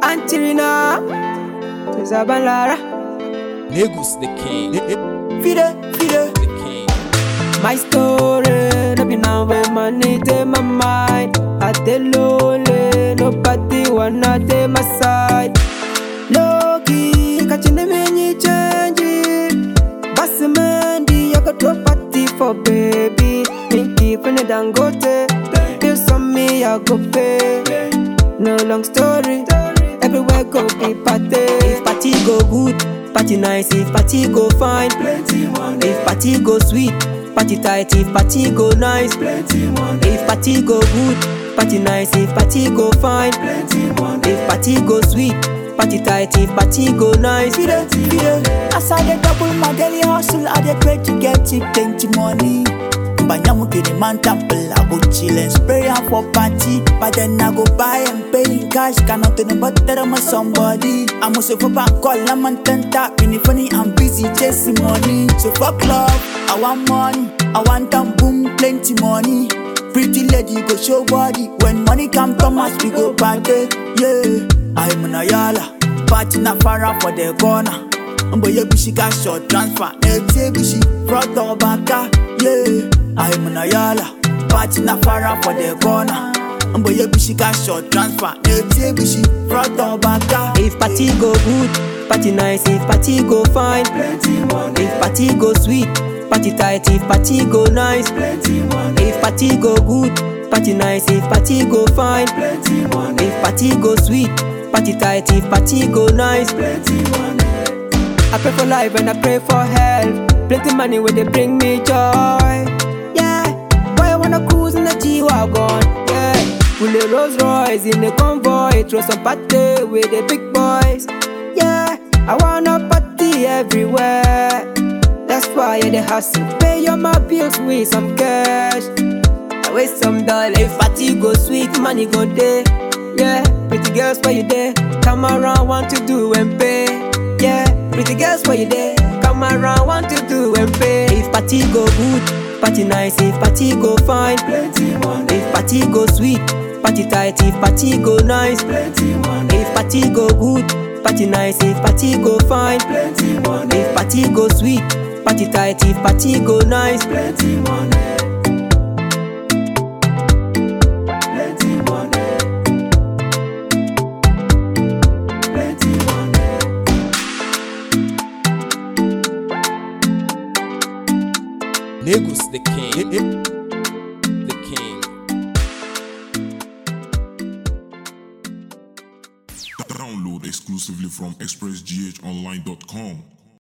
Antirina, Zabalara, Negus the king. Fide, Fide. The king. My story, no be now when money take my mind. I dey lonely, nobody wanna take my side. Low key, catching them any change. Bossy Mandy, I got to party for baby. Pinky from the Dangote, this on me I go pay. No long story, everywhere go be party. If party go good, party nice. If party go fine, plenty money. If party go sweet, party tight. If party go nice, plenty money. If party go good, party nice. If party go fine, plenty money. If party go sweet, party tight. If party go nice, plenty money. As I dey double my daily hustle, I dey pray to get it plenty money. Banyamu kiri man temple, I go chill and spray am for party. But then I go buy and pay in cash. Cannot tell but that I'm a somebody. I'm also for back call, I'm on ten tap. In funny, I'm busy chasing money. So fuck love, I want money. I want them boom, plenty money. Pretty lady go show body. When money come, Thomas, we go party. Yeah, I'm an ayala. Party na far for the corner. Mbo ye bishi ka short transfer Ete bishi front or baka Yeah, I'm na yala Party na fara for the corner Mbo ye bishi ka short transfer Ete bishi front or baka If party go good, party nice. If party go fine, plenty money. If party go sweet, party tight. If party go nice, plenty money. If party go good, party nice. If party go fine, plenty money. If party go sweet, party tight. If party go nice, plenty money. I pray for life and I pray for health. Plenty money where they bring me joy. Yeah, boy I wanna cruise in the G wagon. Yeah, pull a Rolls Royce in the convoy. Throw some party with the big boys. Yeah, I wanna party everywhere. That's why I the hustle. Pay all my bills with some cash. I waste some dollars. If party go sweet, money go there. Yeah, pretty girls where you there? Come around, want to do and pay. Yeah, pretty girls where you there? Come around, want to do and pay. If party go good, party nice. If party go fine, plenty money. If party go sweet, party tight. If party go nice, plenty money. If party go good, party nice. If party go fine, plenty money. If party go sweet, party tight. If party go nice, plenty money. Plenty money. Plenty money. Negus the king. The king. Download exclusively from expressghonline.com.